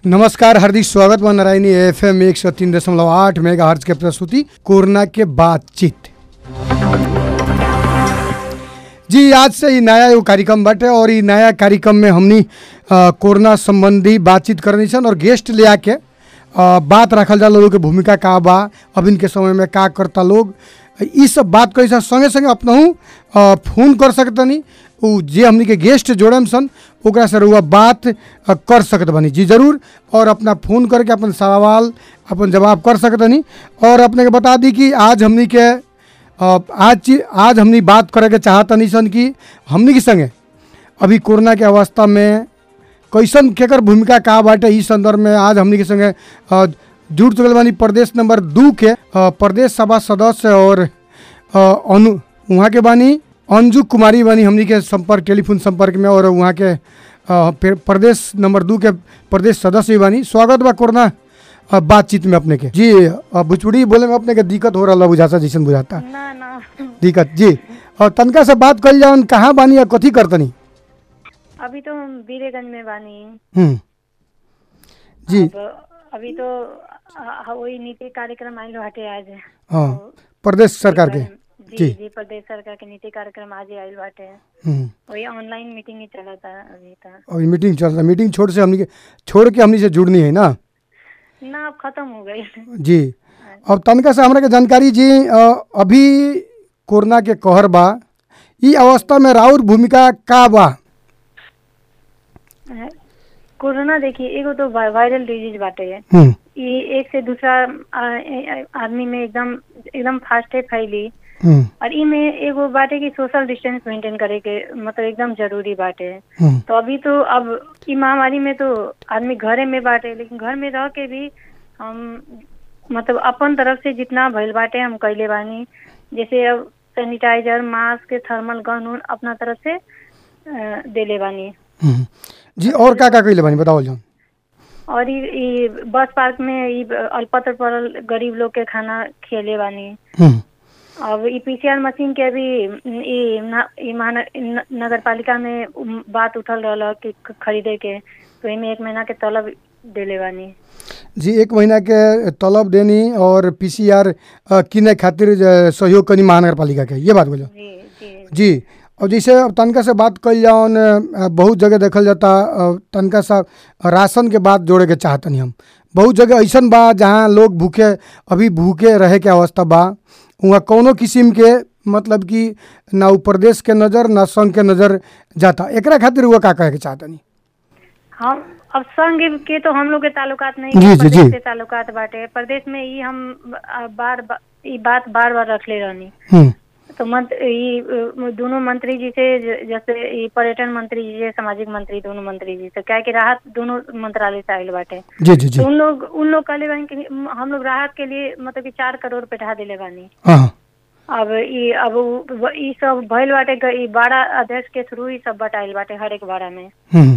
नमस्कार हार्दिक स्वागत बा नारायणी एफ एम एक सौ तीन दशमलव आठ मेगा हर्ज के प्रस्तुति कोरोना के बातचीत जी आज से ही नया एगो कार्यक्रम बाटे और ई नया कार्यक्रम में हमनी अ, कोरोना संबंधी बातचीत करनी सन और गेस्ट ले आके अ, बात रखल जा लोगों के भूमिका का बा अभी के समय में का करता लोग ई सब बात करी सन संगे संगे अपनहू अ, फोन कर सकतनी उ जे हमनी के गेस्ट जोड़म सन ओकरा से रउआ बात अ, कर सकत बनी जी जरूर और अपना फोन करके अपन सवाल अपन जवाब कर सकतनी और अपने के बता दी कि आज हमनी के अ, आज ची- आज हमनी बात करे के चाहतनी सन कि हमनी के संगे अभी कोरोना के अवस्था में कैसन केकर भूमिका का बाटे ई संदर्भ में आज हमनी के संगे अ, जुड़ चुकल बानी प्रदेश नंबर दू के अ, प्रदेश सभा सदस्य और अ, अनु वहाँ के बानी अंजू कुमारी बानी हमनी के संपर्क टेलीफोन संपर्क में और वहाँ के अ, फिर प्रदेश नंबर दू के प्रदेश सदस्य भी बानी स्वागत बा कोरोना अ, बातचीत में अपने के जी अ, भोजपुरी बोले में अपने के दिक्कत हो रहा बुझाता जैसन बुझाता ना ना दिक्कत जी और तनका से बात कल जाओ कहाँ बानी या कथी करतनी अभी तो हम बीरेगंज में बानी हम्म जी अब अभी तो अ, अ, वही नीति कार्यक्रम आयल बाटे आज हाँ प्रदेश सरकार के जी जी। जी प्रदेश सरकार के नीति कार्यक्रम आज ही आयल बाटे हम्म वही ऑनलाइन मीटिंग ही चला था अभी तक और मीटिंग चल रहा मीटिंग छोड़ से हमनी के छोड़ के हमनी से जुड़नी है ना ना अब खत्म हो गई जी अब तनका से हमरा के जानकारी जी अ, अभी कोरोना के कहर बा ई अवस्था में राउर भूमिका का बा कोरोना देखिए एगो तो वा- वायरल डिजीज बाटे हम्म ये एक से दूसरा आ, ए- आदमी में एकदम एकदम फास्टे फैली हम्म और ई में एगो बाटे कि सोशल डिस्टेंस मेंटेन करे के मतलब एकदम जरूरी बाटे हम्म तो अभी तो अब ई महामारी में तो आदमी घरे में बाटे लेकिन घर में रह के भी हम मतलब अपन तरफ से जितना भइल बाटे हम कैले बानी जैसे अब सैनिटाइजर मास्क थर्मल गन उन अपना तरफ से अ, देले बानी हम्म। जी और का का कइले बानी बताओ जान और ई ई बस पार्क में ई अल्पत्र पड़ल गरीब लोग के खाना खिले बानी हम्म अब ई पीसीआर मशीन के भी ई न- ई महानगर नगर पालिका में उम, बात उठल रहल कि ख- खरीदे के तो एमे एक महीना के तलब देले बानी जी एक महीना के तलब देनी और पीसीआर किने खातिर अ, सहयोग कनी महानगर पालिका के ये बात बोलो जी जी जी और जैसे अब तनका से बात कल जाओन अ, बहुत जगह देखल जाता अ, तनका सा राशन के बात जोड़े के चाहतनी हम बहुत जगह ऐसन बा जहाँ लोग भूखे अभी भूखे रहे के अवस्था बा वहाँ कौनो किस्म के मतलब कि ना उ प्रदेश के नज़र ना संघ के नज़र जाता एकरा खातिर वो का कहे के चाहतनी हम अब संघ के तो हम लोग के ताल्लुकात नहीं जी, है, जी, जी। प्रदेश से ताल्लुकात बाटे प्रदेश में ई हम अ, बार बा- ई बात बार बार रखले रहनी हम्म तो मंत्र ई अ, दोनों मंत्री जी से ज- जैसे ई पर्यटन मंत्री जी से सामाजिक मंत्री दोनों मंत्री जी से क्या कि राहत दोनों मंत्रालय से आयल बाटे जी जी जी तो उन लोग उन लोग कहले बानी कि हम लोग राहत के लिए मतलब कि चार करोड़ बैठा दिले बानी हाँ हाँ अब ई अब उ- व- ई सब भइल बाटे ग- ई बाड़ा अध्यक्ष के थ्रू ही सब बटाइल बाटे हर एक बाड़ा में हम्म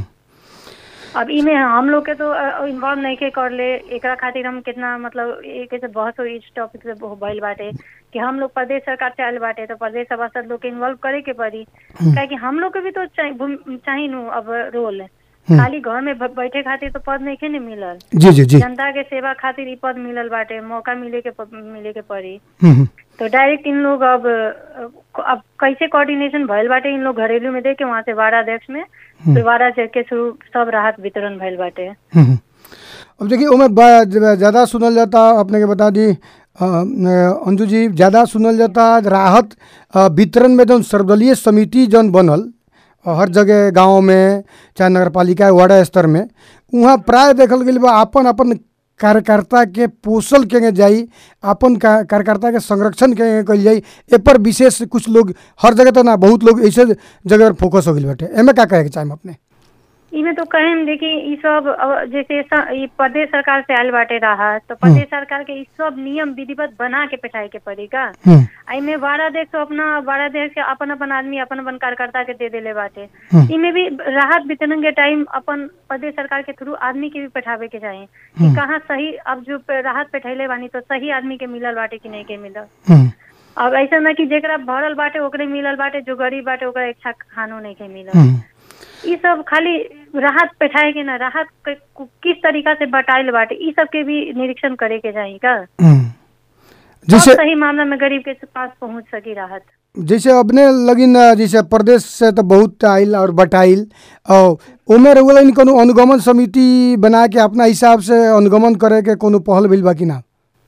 अब इमे हम लोग के तो इन्वॉल्व नहीं के कर ले एकरा खातिर हम कितना मतलब एक से बहस हो इस टॉपिक से बहु- भइल बाटे कि हम लोग प्रदेश सरकार से आयल बाटे तो प्रदेश सभासद लोग के इन्वॉल्व करे के पड़ी काहे कि हम लोग के भी तो चाहि- भूमि- चाही नु अब रोल खाली घर में ब- बैठे खातिर तो पद नहीं के नहीं मिलल जी जी जी जनता के सेवा खातिर ई पद मिलल बाटे मौका मिले के प- मिले के पड़ी हम्म तो डायरेक्ट इन लोग अब अब कैसे कोऑर्डिनेशन भइल बाटे इन लोग घरेलू में दे के वहाँ से वार्ड अध्यक्ष में तो वार्ड अध्यक्ष के थ्रू सब राहत वितरण भइल बाटे हम्म। अब देखिए ओमे बा- ज- ज़्यादा सुनल जाता अपने के बता दी अ, अ, अंजू जी ज़्यादा सुनल जाता राहत अ, वितरण में जौन सर्वदलीय समिति जौन बनल अ, हर जगह गांव में चाहे नगर पालिका वार्ड स्तर में वहाँ प्राय देखल गई बा अपन अपन कार्यकर्ता के पोषल के जाई अपन का कार्यकर्ता के संरक्षण के कल जाई ए पर विशेष कुछ लोग हर जगह तो ना बहुत लोग ऐसे जगह पर फोकस हो गई बाटे एमे का कहे के चाहे अपने इमे तो कहें देखी ई सब अब जैसे स- ई प्रदेश सरकार से आयल बाटे राहत तो प्रदेश सरकार के ई सब नियम विधिवत बना के बैठाए के पड़ी का हम्म एमे वाराध्यक्ष तो अपना वाराध्यक्ष के अपन अपन आदमी अपन अपन कार्यकर्ता के दे देले बाटे हम्म। इमे भी राहत वितरण के टाइम अपन प्रदेश सरकार के थ्रू आदमी के भी बैठावे के चाही कि कहाँ सही अब जो पे- राहत बैठैले बानी तो सही आदमी के मिलल बाटे कि नहीं के मिलल हम्म अब ऐसा ना कि जेकरा भरल बाटे ओकरे मिलल बाटे जो गरीब बाटे ओकरा इच्छा खानो नहीं के मिलल हम्म ई सब खाली राहत बैठाए के ना राहत के- कु- किस तरीका से बटाइल बाटे ई सब के भी निरीक्षण करे के चाही का हम्म। और जैसे सही मामला में गरीब के पास पहुंच सकी राहत जैसे अपने लगिन अ, जैसे प्रदेश से तो बहुत आइल और बटाइल और उमे रउआ कोनो अनुगमन समिति बना के अपना हिसाब से अनुगमन करे के कोनो पहल भइल बा कि ना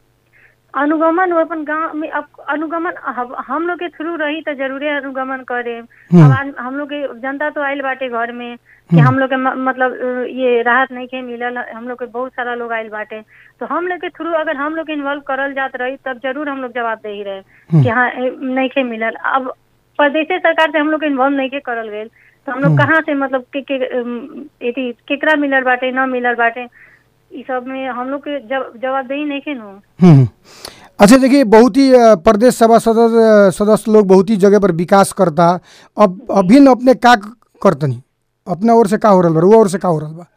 अनुगमन वो अपन गांव में अब अनुगमन हम हम लोग के थ्रू रही तो जरूरे अनुगमन करे हम्म। अब आन- हम लोग के जनता तो आइल बाटे घर में कि हम लोग के म- मतलब अ, ये राहत नहीं के मिलल हम लोग के बहुत सारा लोग आइल बाटे तो हम लोग के थ्रू अगर हम लोग इन्वॉल्व करल जात रही तब जरूर हम लोग जवाब दे ही रहे कि हाँ ए, नहीं के मिलल अब प्रदेश सरकार से हम लोग इन्वॉल्व नहीं के करल गए तो हम लोग कहाँ से मतलब के, के अम, एथी केकरा मिलल बाटे न मिलल बाटे ई सब में हम लोग के जव, जवाबदेही नहीं के नु हम्म। अच्छा देखिए बहुत ही अ, प्रदेश सभा सदस्य सदस्य लोग बहुत ही जगह पर विकास करता अब अभिन्न अपने का करतनी अपना ओर से का हो रहल बा रुआ ओर से का हो रहल बा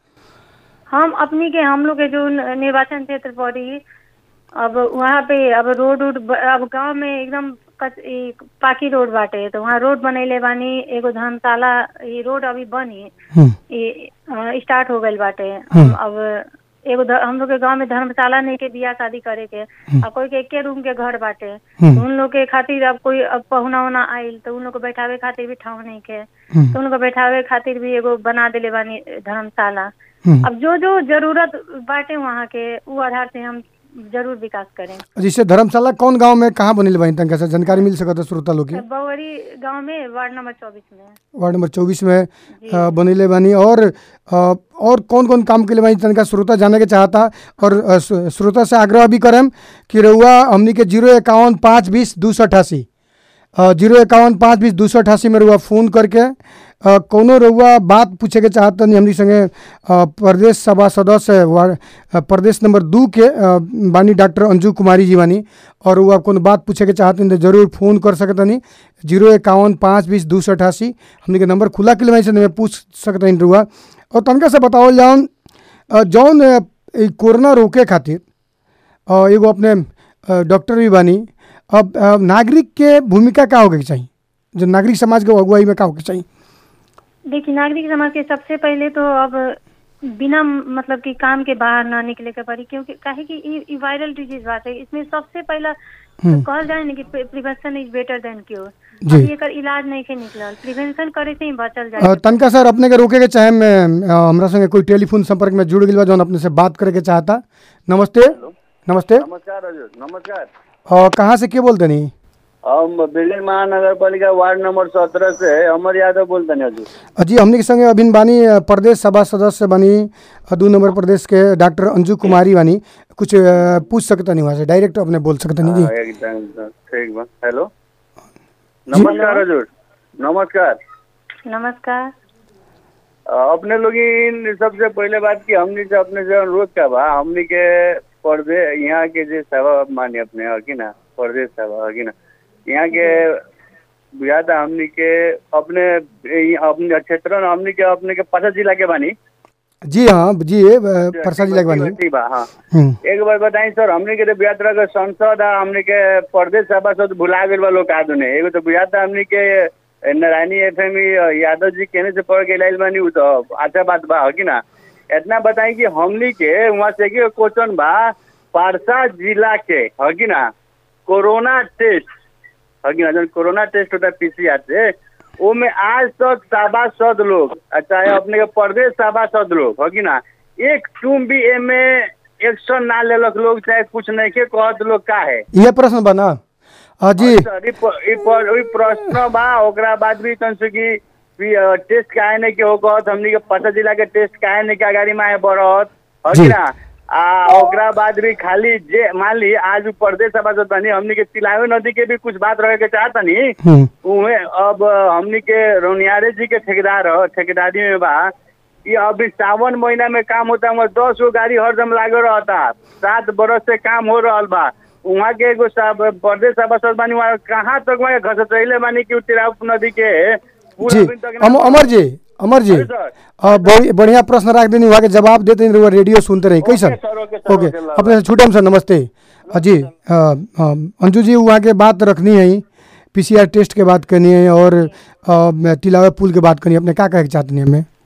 हम अपनी के हम लोग के जो न- निर्वाचन क्षेत्र पड़ी अब वहाँ पे अब रोड उड ब- अब गांव में एकदम कच ई पाकी रोड बाटे तो वहाँ रोड बनैले बानी एगो धर्मशाला ई रोड अभी बनी हम्म, ई अ, स्टार्ट हो गइल बाटे हम्म। अब एगो ध- हम लोग के गांव में धर्मशाला नहीं के बियाह शादी करे के अब कोई के एके रूम के घर बाटे हम्म। तो उन लोग के खातिर अब कोई अब पहुना उना आइल तो उन लोग को बैठावे खातिर भी ठाव नहीं के हम्म, तो उन लोग को बैठावे खातिर भी एगो बना देले बानी धर्मशाला हम्म। अब जो जो जरूरत बाटे वहाँ के वो आधार से हम जरूर विकास करें जैसे धर्मशाला कौन गांव में कहाँ बनिल बा तनका से जानकारी मिल सकता श्रोता लोग के बवरी गांव में वार्ड नंबर चौबीस में वार्ड नंबर चौबीस में अ, बनिले बानी और अ, और कौन कौन काम के लिए बानी तनका श्रोता जाने के चाहता और अ, श्रो- श्रोता से आग्रह भी करम कि रउआ हमनी के जीरो इक्यावन पाँच बीस दू सौ अठासी जीरो इक्यावन पाँच बीस दू सौ अठासी में रउआ फ़ोन करके अ, कौनो रउआ बात पूछे के चाहत तनी हमनी संगे अ, प्रदेश सभा सदस्य वार्ड अ, प्रदेश नंबर दू के अ, बानी डॉक्टर अंजू कुमारी जी बानी और रउआ कोनो बात पूछे के चाहत तो जरूर फ़ोन कर सकतनी जीरो इक्यावन पाँच बीस दू सौ अठासी हमनी के नंबर खुला के लिए से पूछ सकतनी रउआ और तनका से बताओ जौन अ, जौन अ, ई कोरोना रोके खातिर अ, एगो अपने अ, डॉक्टर भी बानी अब अ, नागरिक के भूमिका का होके चाहिए जो नागरिक समाज के अगुवाई में का होके चाहिए देखिए नागरिक समाज के सबसे पहले तो अब बिना मतलब कि काम के बाहर ना निकले के पड़ी क्योंकि काहे कि ई ई वायरल डिजीज बात है इसमें सबसे पहला कहल जाए ना कि prevention is better than cure जी। अभी एकर इलाज नहीं के निकलल प्रिवेंशन करे से ही बचल अ, जाए तनका सर अपने के रोके के चाहे में अ, हमरा संगे कोई टेलीफोन संपर्क में जुड़ गई बा जौन अपने से बात करे के चाहता नमस्ते नमस्ते नमस्कार हजुर नमस्कार अ, कहाँ से के बोलते नहीं हम बिल्डिंग महानगरपालिका वार्ड नंबर सत्रह से अमर यादव बोलते हैं हजुर अ, जी हमने के संगे अभिन बानी अ, प्रदेश सभा सदस्य बानी अ, दू नंबर प्रदेश के डॉक्टर अंजू कुमारी बानी कुछ अ, पूछ सकता नहीं वहाँ से डायरेक्ट अपने बोल सकता नहीं जी हाँ, एकदम एकदम, ठीक बा हेलो नमस्कार हजुर नमस्कार नमस्कार अ, अपने लोग इन सबसे पहले बात की हमनी से अपने से अनुरोध का बा हमनी के पर्दे यहाँ के जे सेवा मानी अपने है कि ना प्रदेश सेवा है कि ना यहाँ के बुझाता हमनी के अपने ई अपने क्षेत्र में हमनी के अपने के पचास जिला के बानी जी हाँ जी अ, परसा जिला के बानी ठीक बा हाँ हम्म, एक बार बताई सर हमने के तो यात्रा के संसद आ हमने के प्रदेश सभा से तो भुला गए बा लोग का दुने एगो तो बुझाता हमने के नारायणी एफएम यादव जी कहने से पढ़ के लाइल बानी उ तो अच्छा बात बा है कि ना इतना बताई कि हमनी के वहाँ से के क्वेश्चन बा पारसा जिला के है कि ना कोरोना टेस्ट है कि ना जब कोरोना टेस्ट होता है पीसीआर से वो में आज तक सभासद लोग आ चाहे अपने के प्रदेश सभासद लोग है कि ना एक तुम भी एमे एक्शन ना लेलक लोग चाहे कुछ नहीं के कहत लोग का है ये प्रश्न बा ना अ, जी सर, ई प- ई प- ई प्रश्न बा ओकरा बाद भी तन से कि भी, अ, टेस्ट काहे नहीं के हो कहत हमनी के पता जिला के टेस्ट काहे नहीं के अगाड़ी में आए बढ़त है जी। कि ना आ ओकरा बाद भी खाली जे मान ली आज उ प्रदेश सभा से तनी हमनी के तिलावे नदी के भी कुछ बात रहे के चाहतनी हम्म, उहे अब हमनी के रौनियारे जी के ठेकेदार ह ठेकेदारी में बा ये अभी सावन महीना में काम होता है दस गो गाड़ी हरदम लागल रहता सात बरस से काम हो रहा बा वहाँ के एगो साब- प्रदेश सभासद बानी वहाँ कहाँ तक वहाँ घसटैले बानी कि उ तिराप नदी के पुल जी अभी तक ना- अम, अमर जी अमर जी अरे सर। अ, बढ़ि- बढ़िया प्रश्न रख देनी वहाँ के जवाब देते नहीं रहुआ रेडियो सुनते रही कैसन ओके सर, ओके सर, ओके ओके, ल- अपने से छूटम सर नमस्ते अ, जी अ, अ, अंजू जी वहाँ के बात रखनी है पीसीआर टेस्ट के बात करनी है और अ, तिलावे पुल के बात करनी है अपने क्या कहे के चाहते हैं हमें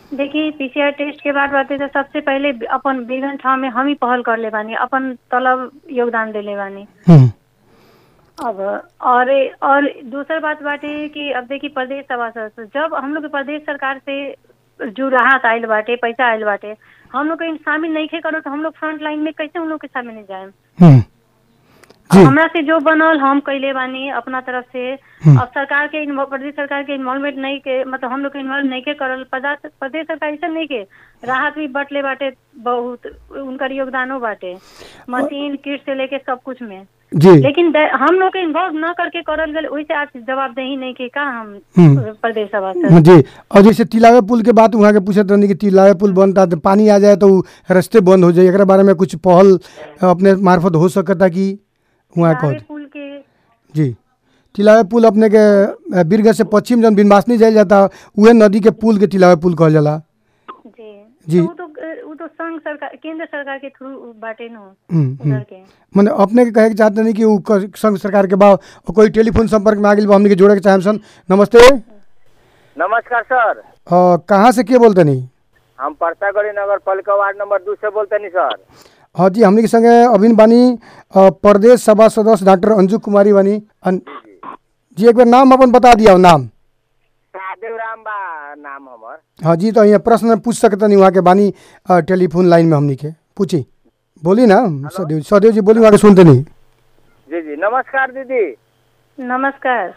देखिए पीसीआर टेस्ट के बाद बाटे तो सबसे पहले अपन बेगन ठाव में हम ही पहल कर ले बानी अपन तलब योगदान देले बानी हम्म, अब और और दूसर बात बाटे कि अब देखिए प्रदेश सभा सदस्य जब हम लोग के प्रदेश सरकार से जो राहत आयल बाटे पैसा आयल बाटे हम लोग के शामिल नहीं खे करो तो हम लोग फ्रंट लाइन में कैसे हम लोग के शामिल नहीं जाए हम्म, जी हमरा से जो बनल हम कैले बानी अपना तरफ से हम्म। अब सरकार के इन्वॉ- प्रदेश सरकार के इन्वॉल्वमेंट नहीं के मतलब हम लोग के इन्वॉल्व नहीं के करल प्रदा- प्रदेश सरकार ऐसा नहीं के राहत भी बटले बाटे बहुत उनकर योगदानो बाटे मशीन किट से लेके सब कुछ में जी लेकिन द- हम लोग के इन्वॉल्व न करके करल गए वैसे आज जवाबदेही नहीं के का हम हम्म। प्रदेश सभा से जी और जैसे तिलावे पुल के बात वहाँ के पूछत रहनी कि तिलावे पुल बनता तो पानी आ जाए तो उ रास्ते बंद हो जाए एकरा बारे में कुछ पहल अपने मार्फत हो सकता कि वहाँ तिलावे कह पुल के जी तिलावे पुल अपने के अ, बीरगंज से पश्चिम जन बिनवासनी जायल जाता उहे नदी के पुल के तिलावे पुल कहल जाला जी जी। तो वो तो वो तो संघ सरकार केंद्र सरकार के थ्रू बाटे नो हम्म, हम्म। उधर के मने अपने के कहे के चाहते नहीं कि उ क- संघ सरकार के बा और कोई टेलीफोन संपर्क में आ गेल बा हमनी के जोड़े के चाहेम सन नमस्ते नमस्कार सर अ, कहाँ से के बोलते नहीं हम परसागढ़ी नगर पालिका वार्ड नंबर दू से बोलते नहीं सर हाँ जी हमनी के संगे अभिन बानी अ, प्रदेश सभा सदस्य डॉक्टर अंजू कुमारी बानी अन, जी एक बार नाम अपन बता दिया नाम महादेव राम बा नाम हमर हाँ जी तो यहाँ प्रश्न पूछ सकते नहीं वहाँ के बानी अ, टेलीफोन लाइन में हमनी के पूछी बोली ना सदेव सदेव जी बोली वहाँ के सुनते नहीं जी जी नमस्कार दीदी नमस्कार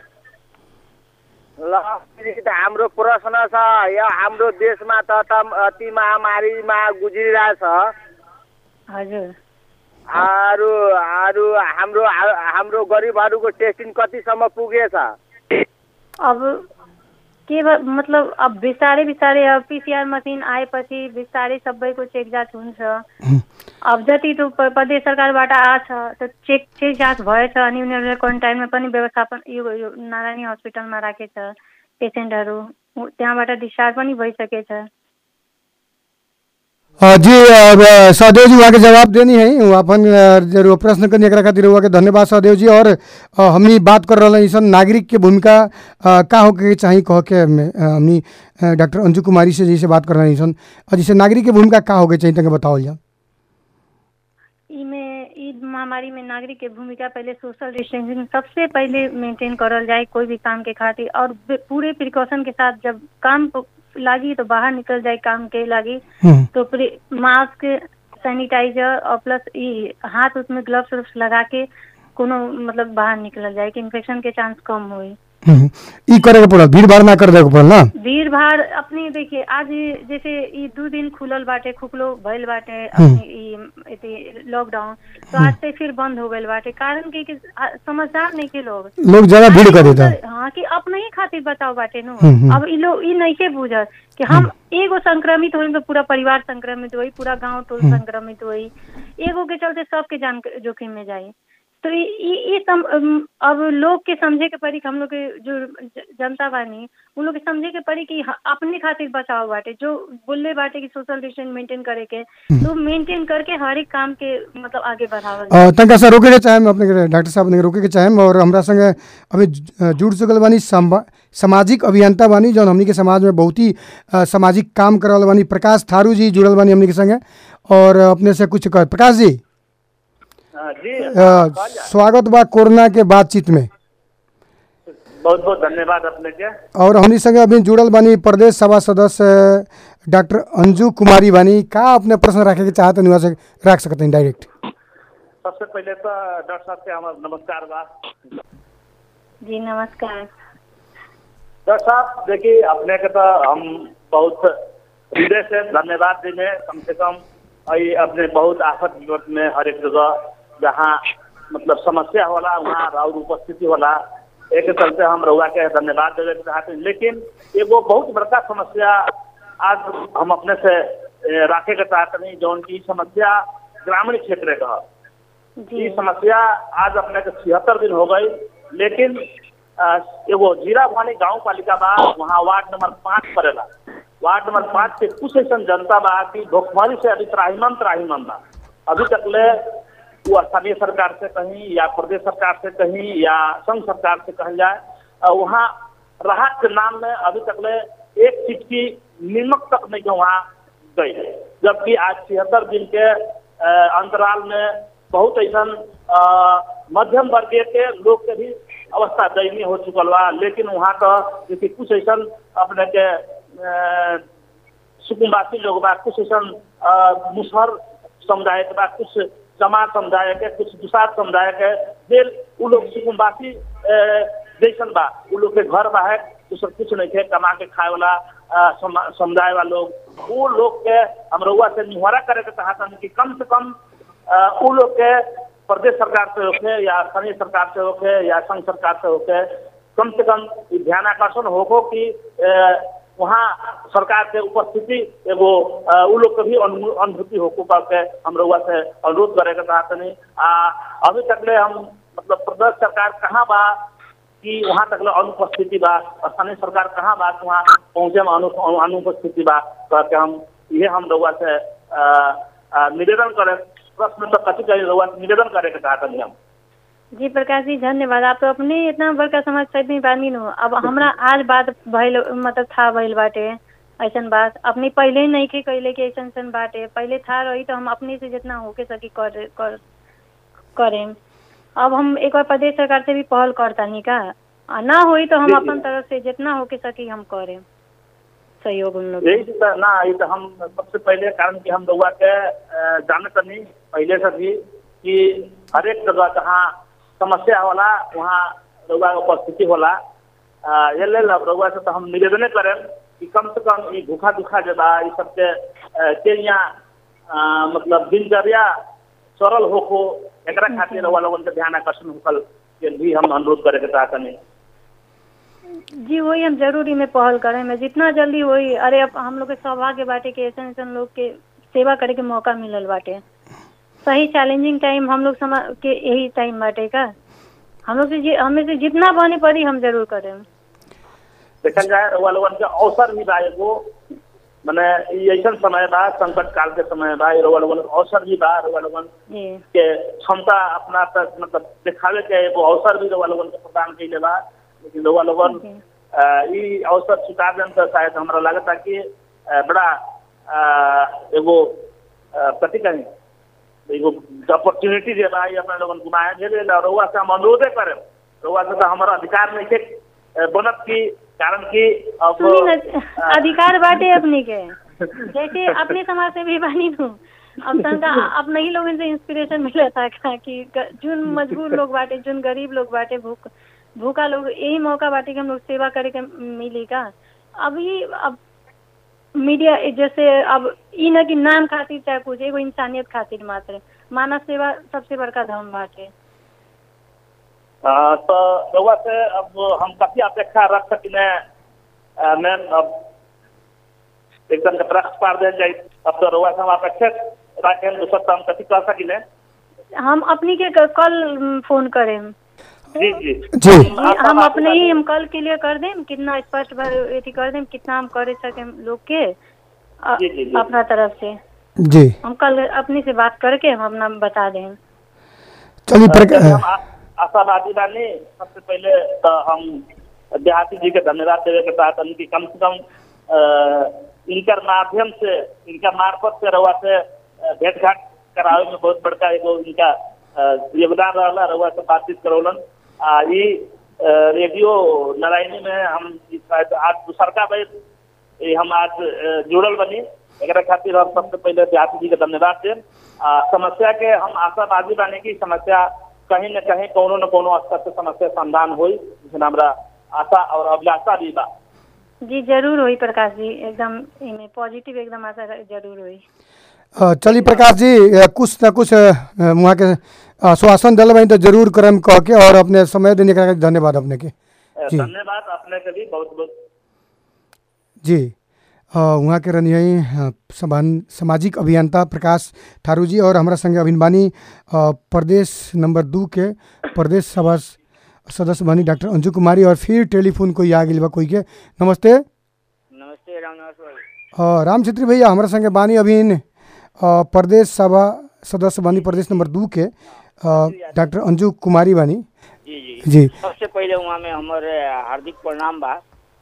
ल दीदी त हाम्रो प्रश्न छ यो हाम्रो देशमा त त अति महामारीमा गुज्रिरहेछ हजुर अरू अरू हाम्रो हाम्रो गरिबहरूको टेस्टिङ कतिसम्म पुगेछ अब के भ- मतलब अब बिस्तारै बिस्तारै अब पिसिआर मसिन आएपछि बिस्तारै सबैको चेक जाँच हुन्छ अब जति त्यो प- प्रदेश सरकारबाट आछ त्यो चेक चेक जाँच भएछ अनि उनीहरूले क्वारेन्टाइनमा पनि व्यवस्थापन यो यो नारायणी हस्पिटलमा राखेछ पेसेन्टहरू उ- त्यहाँबाट डिस्चार्ज पनि भइसकेछ अ, जी अब सहदेव जी वहाँ के जवाब देनी है वो अपन अ, जरूर प्रश्न करने एकरा खातिर हुआ के धन्यवाद सहदेव जी और अ, हमनी बात कर रहे सन नागरिक के भूमिका अ, का होके के चाही कह के हमें, अ, हमनी अ, डॉक्टर अंजू कुमारी से जैसे बात कर रहे सन और जैसे नागरिक के भूमिका का होके चाहिए तंगे बताओ जा इमे ई महामारी में नागरिक के भूमिका पहले सोशल डिस्टेंसिंग सबसे पहले मेंटेन करल जाए कोई भी काम के खातिर और बे- पूरे प्रिकॉशन के साथ जब काम प- लागी तो बाहर निकल जाए काम के लागी हम्म, तो प्रि- मास्क सैनिटाइजर और प्लस ई हाथ उसमें ग्लव्स उल्व्स लगा के कोनो मतलब बाहर निकल जाए कि इन्फेक्शन के चांस कम होई हम्म, ई करे के पड़ल भीड़ भाड़ ना कर दे के पड़ल ना भीड़ भाड़ अपने देखिए आज ये जैसे ई दू दिन खुलल बाटे खुखलो भइल बाटे अपने ई एती लॉकडाउन तो आज से फिर बंद हो गइल बाटे कारण के कि आ- समझदार नहीं के लोग लोग ज्यादा भीड़ कर देता हाँ कि अपने ही खातिर बचाव बाटे नो हम्म, हम्म। अब ई लोग ई नहीं के बुझत कि हम एगो संक्रमित होई तो पूरा परिवार संक्रमित होई पूरा गांव टोल संक्रमित होई एगो के चलते सबके जान जोखिम में जाई तो ई ई- ई सम अम, अब लोग के समझे के पड़ी कि हम लोग के जो ज- जनता बानी उन लोग के समझे के पड़ी कि ह- अपने खातिर बचाव बाटे जो बोले बाटे कि सोशल डिस्टेंस मेंटेन करे के तो मेंटेन करके हर एक काम के मतलब आगे बढ़ावल अ, तनका सा रोके के चाहेम अपने के डॉक्टर साहब अपने के रोके के चाहेम और हमरा संगे अभी ज- अ, जुड़ चुकल बानी समा- सामाजिक अभियंता बानी जौन हमनी के समाज में बहुत ही अ, सामाजिक काम करल बानी प्रकाश थारू जी जुड़ल बानी हमनी के संगे और अपने से कुछ कह प्रकाश जी जी अ, स्वागत बा कोरोना के बातचीत में बहुत बहुत धन्यवाद अपने के और हमनी संगे अभी जुड़ल बानी प्रदेश सभा सदस्य डॉक्टर अंजू कुमारी बानी का अपने प्रश्न रखे के चाहते वहाँ से रख सकते हैं डायरेक्ट सबसे पहले तो डॉक्टर साहब के हमारा नमस्कार बा जी नमस्कार डॉक्टर साहब देखिए अपने के तो हम बहुत हृदय से धन्यवाद देंगे कम से कम ये अपने बहुत आफत विपत में हर एक जगह जहाँ मतलब समस्या होला वहाँ और उपस्थिति होला एक चलते हम रउआ के धन्यवाद देवे के चाहते हैं लेकिन एगो बहुत बड़का समस्या आज हम अपने से ए, राखे के चाहते नहीं जौन की समस्या ग्रामीण क्षेत्र का है। जी ई समस्या आज अपने के छिहत्तर दिन हो गई लेकिन अ, एगो जीरा भानी गांव पालिका बा वहाँ वार्ड नंबर पाँच पड़ेला वार्ड नंबर पाँच के कुछ ऐसा जनता बा कि भुखमरी से अभी त्राहिमन त्राहिमन बा अभी तक ले वो स्थानीय सरकार से कहीं या प्रदेश सरकार से कहीं या संघ सरकार से कहल जाए अ, वहाँ राहत के नाम में अभी तक ले एक सीट की नीमक तक नहीं के वहाँ गई जबकि आज छिहत्तर दिन के अ, अंतराल में बहुत ऐसा मध्यम वर्गीय के लोग के भी अवस्था दयनीय हो चुकल बा लेकिन वहाँ का जैसे कुछ ऐसा अपने के अ, सुकुम्बासी लोग बा कुछ ऐसा मुसहर समुदाय के बा कुछ समाज समुदाय के कुछ दुसाद समुदाय के जे उ लोग सुकुम्बासी अ, जैसन बा उ लोग के घर बा है दूसर कुछ नहीं थे कमा के खाए वाला अ, समा- समुदाय वाला लोग वो लोग के हम रउआ से निहवारा करे के चाहता कि कम से कम अ, उ लोग के प्रदेश सरकार से होके या स्थानीय सरकार से होके या संघ सरकार से होके कम से कम ई ध्यान आकर्षण होको कि अ, वहाँ सरकार के उपस्थिति एगो अ, उ लोग के भी अनु- अनुभूति होको करके हम रउआ से अनुरोध करे के चाहते नहीं आ अभी तक ले हम मतलब प्रदेश सरकार कहाँ बा कि वहाँ तक ले अनुपस्थिति बा स्थानीय सरकार कहाँ बा कि वहाँ पहुँचे में अनु अनुपस्थिति बा करके हम ये हम रउआ से अ, अ, निवेदन करे प्रश्न तो कथी कही रउआ से निवेदन करे के चाहते नहीं हम जी प्रकाश जी धन्यवाद आप तो अपने इतना बड़का समाज सेवी बानी नु अब हमरा आज बात भइल मतलब था भइल बाटे ऐसन बात अपने पहले ही नहीं के कैले कि ऐसन ऐसन बाटे पहले था रही तो हम अपने से जितना होके सकी कर कर करें अब हम एक बार प्रदेश सरकार से भी पहल करतानी का आ ना होई तो हम जी, जी। अपन तरफ से जितना होके सकी हम करें सहयोग उन लोग के। यही तो ना ये तो हम सबसे पहले कारण कि हम रउआ के अ, जानत नहीं पहले से भी कि हर एक जगह जहाँ समस्या होला वहाँ रउआ के उपस्थिति होला अ, ये लेल अब रउआ से तो हम निवेदने करें कि कम से कम ये भूखा दुखा जे बा ये सबके अ, के यहाँ अ, मतलब दिनचर्या सरल होको एकरा खातिर रउआ लोगन के ध्यान आकर्षण होकल के भी हम अनुरोध करे के चाहतनी जी वही हम जरूरी में पहल करें मैं जितना जल्दी होई अरे अब हम लोग के सौभाग्य बाटे के ऐसा ऐसा लोग के सेवा करे के मौका मिलल बाटे सही चैलेंजिंग टाइम हम लोग समा के यही टाइम बाटे का हम लोग से जि- हमें से जितना बने पड़ी हम जरूर करें देखल जाए रउआ लोगन के अवसर भी बा एगो मने ई ऐसन समय बा संकट काल के समय बा ई रउआ लोगन के अवसर भी बा रउआ लोगन जी के क्षमता अपना तक मतलब दिखावे के एगो अवसर भी रउआ लोगन के प्रदान कइले बा लेकिन रउआ लोगन जी। अ, ई अवसर स्वीकार देन तो शायद हमरा लगता कि अ, बड़ा अ, एगो अ, कथी कही एगो अपॉर्चुनिटी जे बा ई अपना लोगन गुमाए भेल रउआ से हम अनुरोधे करे रउआ से तो हमारा अधिकार नहीं थे अ, बनत की कारण कि अब सुनी न अ, अधिकार बाटे अपनी के जैसे अपने समाज से भी बानी नु अब तनका अपने ही लोगन से इंस्पिरेशन मिला था का कि ग- जोन मजबूर लोग बाटे जोन गरीब लोग बाटे भूख भूखा लोग यही मौका बाटे कि हम लोग सेवा करे के मिली का अभी अब मीडिया जैसे अब ई न कि नाम खातिर चाहे कुछ एगो इंसानियत खातिर मात्र मानव सेवा सबसे बड़का धर्म बाटे अ, तो रउआ से अब हम काफी अपेक्षा रख सकिने अ, मैम अब एकदम के प्रश्न पार दे जाए अब तो रउआ से हम अपेक्षा रखें दूसरा तो हम कथी कर सकिने हम अपनी के क- कल फोन करें जी जी जी जी हम अपने ही हम कल क्लियर कर दें कितना स्पष्ट भर- अथी कर दें कितना हम करे सके लोग के अ- जी, जी, जी। अपना तरफ से जी हम कल अपने से बात करके हम अपना बता दें चलिए हम प्रका- आ- आशावादी बानी सबसे पहले तो हम देहाती जी के धन्यवाद देवे के साथ कि कम से कम अ, इनकर माध्यम से इनका मार्फत से रउआ से अ, भेंट घाट करावे में बहुत बड़का एगो इनका अ, योगदान रहला रउआ से बातचीत करौलन आ ई अ, रेडियो नारायणी में हम ई शायद आज दूसरका बेर ई हम आज अ, जुड़ल बनी एकरा खातिर हम सबसे पहले देहाती जी के धन्यवाद देम आ समस्या के हम आशावादी बानी कि समस्या कहीं न कहीं कोनो न कोनो स्तर से समस्या समाधान होई जिसमें हमरा आशा और अभिलाषा भी बा जी जरूर होई प्रकाश जी एकदम इमे पॉजिटिव एकदम आशा जरूर होई अ, चलिए प्रकाश जी अ, कुछ न कुछ अ, वहाँ के आश्वासन दिल बनी तो जरूर करम कह के और अपने समय देने का धन्यवाद अपने के अ, जी। धन्यवाद अपने के भी बहुत बहुत जी अ, वहाँ के रनियाई अ, समान सामाजिक अभियंता प्रकाश ठारू जी और हमारा संगे अभिनवानी अ, प्रदेश नंबर दू के प्रदेश सभा स- सदस्य बनी डॉक्टर अंजू कुमारी और फिर टेलीफोन कोई आ गई बा कोई के नमस्ते नमस्ते रामनिवास भाई अ, राम छेत्री भैया हमारा संगे बानी अभिन अ, प्रदेश सभा सदस्य बानी प्रदेश नंबर दू के अ, डॉक्टर अंजू कुमारी बानी जी जी जी सबसे पहले वहाँ में हमारे हार्दिक प्रणाम बा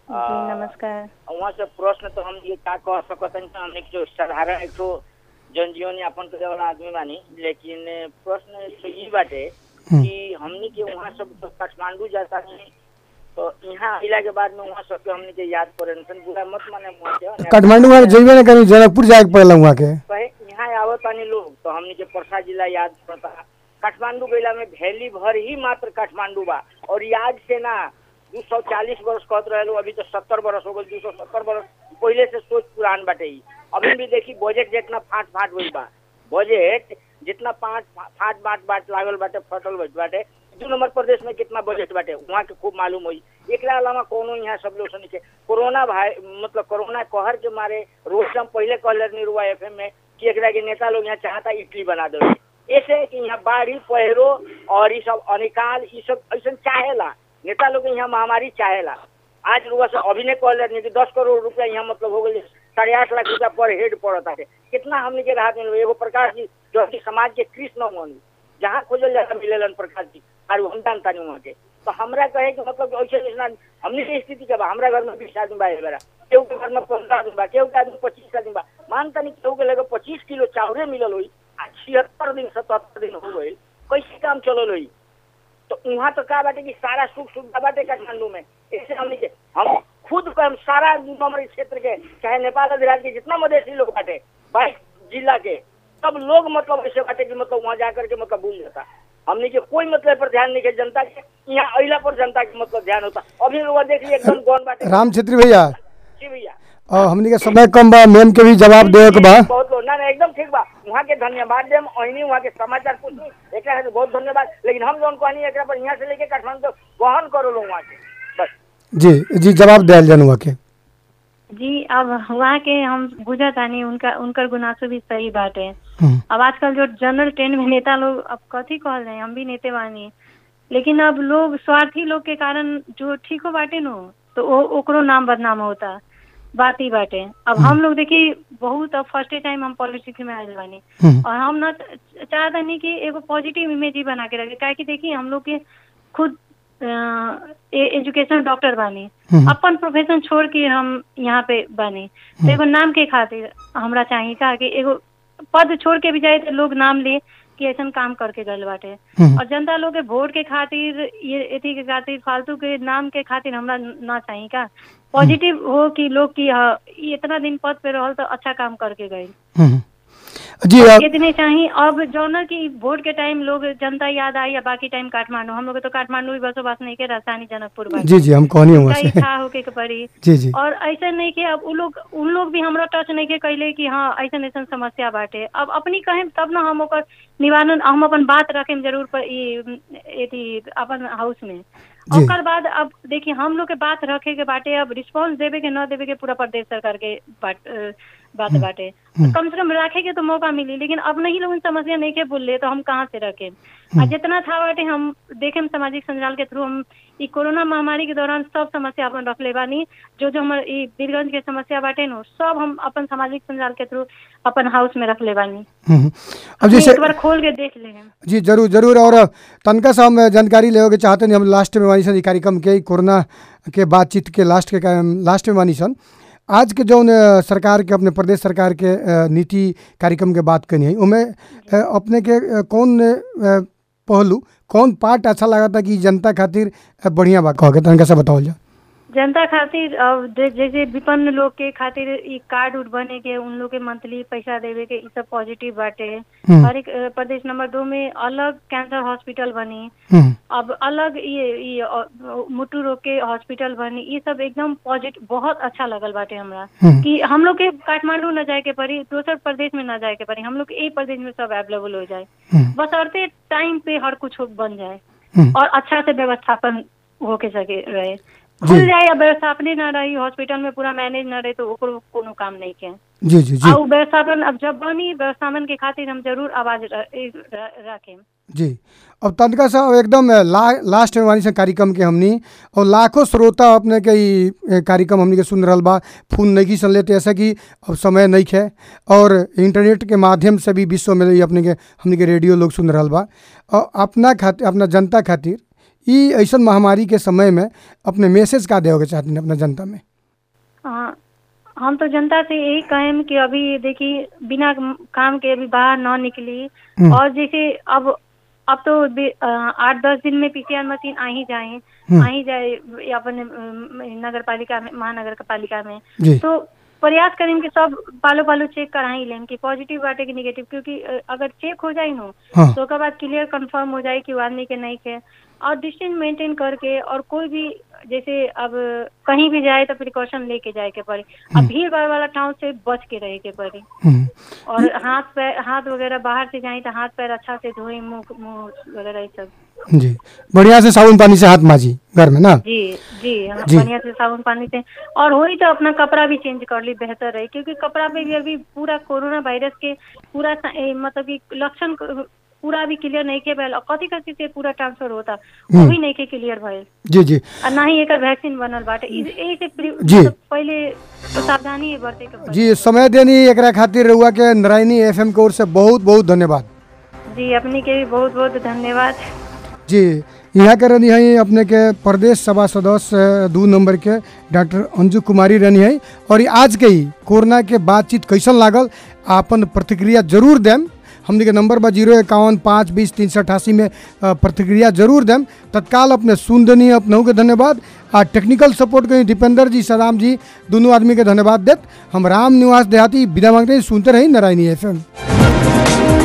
जी नमस्कार वहाँ से प्रश्न तो हम ये का कह सकत हन हमने जो साधारण एक तो जनजीवन यापन करे वाला आदमी बानी लेकिन प्रश्न तो ई बाटे कि हमनी के वहाँ सब तो काठमांडू जाता नहीं तो यहाँ आइला के बाद में वहाँ सबके हमनी के याद पड़े सन बुरा मत माने वहाँ के काठमांडू में जइबे ना करी जनकपुर जाए के पड़ेला वहाँ के कहे यहाँ आवत तानी लोग तो हमनी के परसा जिला याद पड़ता काठमांडू गैला में भैली भर ही मात्र काठमांडू बा और याद से ना दू सौ चालीस बरस कहत रहे लोग अभी तो सत्तर बरस हो गए दू सौ सत्तर बरस पहले से सोच पुरान बाटे ही अभी भी देखी बजट जितना फाट फाट हुई बा बजट जितना पाँच फाट बाट बाट लागल बाटे फटल बट बाटे दू नंबर प्रदेश में कितना बजट बाटे वहाँ के खूब मालूम हुई एकरा अलावा कोनो यहाँ सब लोग सुनी के कोरोना भाई मतलब कोरोना कहर के मारे रोज हम पहले कहले निरुआ एफ में कि एकरा के नेता लोग यहाँ चाहता इडली बना दे ऐसे कि यहाँ बाढ़ी पहरो और ये सब अनिकाल ये सब ऐसा चाहेला नेता लोग यहाँ महामारी चाहेला आज रुआ से अभी ने कहले नहीं कि दस करोड़ रुपया यहाँ मतलब हो गए साढ़े आठ लाख रुपया पर हेड पड़ता है कितना हमने के राहत मिल एगो प्रकाश जी जो कि समाज के कृष्ण मन जहाँ खोजल जाता मिलेलन प्रकाश जी और हम जानता नहीं वहाँ के तो हमरा कहे कि मतलब ऐसे ऐसा हमने के स्थिति के बा हमरा घर में बीस आदमी बा ए बेरा केहू के घर में पंद्रह आदमी बा केहू के आदमी पच्चीस आदमी बा मानता नहीं केहू के लगे पच्चीस किलो चावले मिलल हुई आ छिहत्तर दिन सतहत्तर दिन हो गई कैसे काम चलल हुई तो वहाँ तो का बाटे कि सारा सुख सुविधा बाटे काठमांडू में ऐसे हमने के हम खुद को हम सारा हमारे क्षेत्र के चाहे नेपाल अधिराज के जितना मधेसी लोग बाटे बाईस जिला के सब लोग मतलब ऐसे बाटे कि मतलब वहाँ जाकर के मतलब भूल जाता हमने के कोई मतलब पर ध्यान नहीं के जनता के यहाँ अहिला पर जनता के मतलब ध्यान होता अभी लोग देखिए एकदम कौन बाटे राम छेत्री भैया जी भैया और हमनी के समय कम बा मेम के भी जवाब देवे के बा बहुत लोग ना ना एकदम ठीक बा वहाँ के धन्यवाद देम अहिनी वहाँ के समाचार पूछनी एकरा खातिर बहुत धन्यवाद लेकिन हम जौन कहनी एकरा पर यहाँ से लेके काठमांडू तक वहन करो लोग वहाँ के बस जी जी जवाब दिया जान वहाँ के जी अब वहाँ के हम बुझत आनी उनका उनकर गुनासो भी सही बात है हम्म, अब आजकल जो जनरल ट्रेन में नेता लोग अब कथी कहल रहे हैं हम भी नेते बानी लेकिन अब लोग स्वार्थी लोग के कारण जो ठीक हो बाटे नो तो ओ, ओकरो नाम बदनाम होता बात ही बाटे अब हम लोग देखिए बहुत अब फर्स्ट टाइम हम पॉलिटिक्स में आए बानी हम्म, और हम ना चाहता नहीं कि एगो पॉजिटिव इमेज ही बना के रखे काहे कि देखिए हम लोग के खुद एजुकेशन डॉक्टर बानी हम्म। अपन प्रोफेशन छोड़ के हम यहाँ पे बानी तो एगो नाम के खातिर हमरा चाहिए का कि एगो पद छोड़ के भी जाए तो लोग नाम ले कि ऐसा काम करके गल बाटे हम्म। और जनता लोग के वोट के खातिर ये एथी के खातिर फालतू के नाम के खातिर हमरा ना चाहिए का पॉजिटिव हो कि लोग की हाँ, ये इतना दिन पद पे रहल तो अच्छा काम करके गए हम्म। जी अब इतने चाहिए अब जौना की वोट के टाइम लोग जनता याद आई या बाकी टाइम काठमांडू हम लोग के तो काठमांडू ही बसोबास नहीं के राजधानी जनकपुर बाटे। जी जी हम कहनी हुआ उनका से इच्छा होके के पड़ी जी जी और ऐसा नहीं कि अब उ लोग उन लोग भी हमरा टच नहीं के कैले कि हाँ ऐसा ऐसा समस्या बाटे अब अपनी कहें तब ना हम ओकर निवारण हम अपन बात रखे जरूर पर ई एथी अपन हाउस में जी। ओकर बाद अब देखिए हम लोग के बात रखे के बाटे अब रिस्पांस देवे के न देवे के पूरा प्रदेश सरकार के बात अ, बात बाटे कम से कम रखे के तो मौका मिली लेकिन अब नहीं लोग समस्या नहीं के बोल तो हम कहाँ से रखे आ जितना था बाटे हम देखे सामाजिक संजाल के थ्रू हम ई कोरोना महामारी के दौरान सब समस्या अपन रख ले बानी जो जो हमर ई बीरगंज के समस्या बाटे नो सब हम अपन सामाजिक संजाल के थ्रू अपन हाउस में रख ले बानी हम्म। अब जैसे एक बार खोल के देख ले हम जी जरूर जरूर और तनका से हम जानकारी लेवे के चाहते नहीं हम लास्ट में मानी सन ई कार्यक्रम के ई कोरोना के बातचीत के लास्ट के का- लास्ट में मानी सन आज के जौन अ, सरकार के अपने प्रदेश सरकार के अ, नीति कार्यक्रम के बात करनी है उमें अ, अपने के अ, कौन अ, पहलू कौन पार्ट अच्छा लगा था कि जनता खातिर अ, बढ़िया बा कह के तनका से बताओ जा जनता खातिर अब जे- जैसे विपन्न लोग के खातिर ई कार्ड उड बने के उन लोग के मंथली पैसा देवे के ई सब पॉजिटिव बाटे हम्म। हर एक अ, प्रदेश नंबर दो में अलग कैंसर हॉस्पिटल बनी हम्म, अब अलग ये ये अ, मुट्टू रोग के हॉस्पिटल बनी ये सब एकदम पॉजिटिव बहुत अच्छा लगल बाटे हमरा हम्म। कि हम लोग के काठमांडू न जाए के पड़ी दोसर प्रदेश में न जाए के पड़ी हम लोग के एक प्रदेश में सब अवेलेबल हो जाए हम्म, बसरते टाइम पे हर कुछ हो- बन जाए हम्म। और अच्छा से व्यवस्थापन होके सके रहे खुल जाए या व्यवस्थापने न रही हॉस्पिटल में पूरा मैनेज न रहे तो ओकरो कोनो काम नहीं के जी जी जी और व्यवस्थापन अब जब बनी व्यवस्थापन के खातिर हम जरूर आवाज र- ए- र- रखें जी अब तनका सा एकदम ला, लास्ट में वाली से कार्यक्रम के हमनी और लाखों श्रोता अपने के ई ए, कार्यक्रम हमनी के सुन रहल बा फोन नहीं की सुन लेते ऐसा कि अब समय नहीं है और इंटरनेट के माध्यम से भी विश्व में ई अपने के हमनी के रेडियो लोग सुन रहल बा और अपना खातिर अपना जनता खातिर ई ऐसन महामारी के समय में अपने मैसेज का देवे के चाहती अपना जनता में हाँ, हम तो जनता से यही कहें कि अभी देखिए बिना काम के अभी बाहर न निकली हम्म। और जैसे अब अब तो बे- अ, आठ दस दिन में पीसीआर मशीन आ ही जाए हम्म। आ ही जाए अपने नगर पालिका में महानगर पालिका में जी तो प्रयास करें कि सब पालो पालो चेक करा ही लें कि पॉजिटिव बाटे कि निगेटिव क्योंकि अ, अगर चेक हो जाए नो हाँ तो ओकर बाद क्लियर कंफर्म हो जाए कि वो आदमी के नहीं के और डिस्टेंस मेंटेन करके और कोई भी जैसे अब कहीं भी जाए तो प्रिकॉशन लेके जाए के पड़ी अब भीड़ भाड़ वाला टाउन से बच के रहे के पड़ी हम्म। और हाथ पैर हाथ वगैरह बाहर से जाए तो हाथ पैर अच्छा से धोए मुंह मुंह वगैरह ये सब जी बढ़िया से साबुन पानी से हाथ माजी घर में ना जी जी हाँ, जी। बढ़िया से साबुन पानी से और होई तो अपना कपड़ा भी चेंज कर ली बेहतर है क्योंकि कपड़ा पे भी अभी पूरा कोरोना वायरस के पूरा सा- ए, मतलब कि लक्षण क- पूरा भी क्लियर नहीं के भइल और कथी कथी से पूरा ट्रांसफर होता वो भी नहीं के क्लियर भइल जी जी और ना ही एक वैक्सीन बनल बाटे इ- एही से प्रि- जी। मतलब पहले तो सावधानी बरते के पड़ी जी समय देनी एकरा खातिर रहुआ के नारायणी एफएम के ओर से बहुत बहुत धन्यवाद जी अपनी के भी बहुत बहुत धन्यवाद जी यहाँ के रहनी है अपने के प्रदेश सभा सदस्य दू नंबर के डॉक्टर अंजू कुमारी रहनी है और आज के ही कोरोना के बातचीत कैसन लागल आपन प्रतिक्रिया जरूर देम हमने के नंबर बा जीरो इक्यावन पाँच बीस तीन सौ अठासी में अ, प्रतिक्रिया जरूर देम तत्काल अपने सुन देनी अपनहु के धन्यवाद आ टेक्निकल सपोर्ट के दीपेंद्र जी सदाम जी दोनों आदमी के धन्यवाद देत हम राम निवास देहाती विदा मांगते हैं सुनते रही नारायणी एफ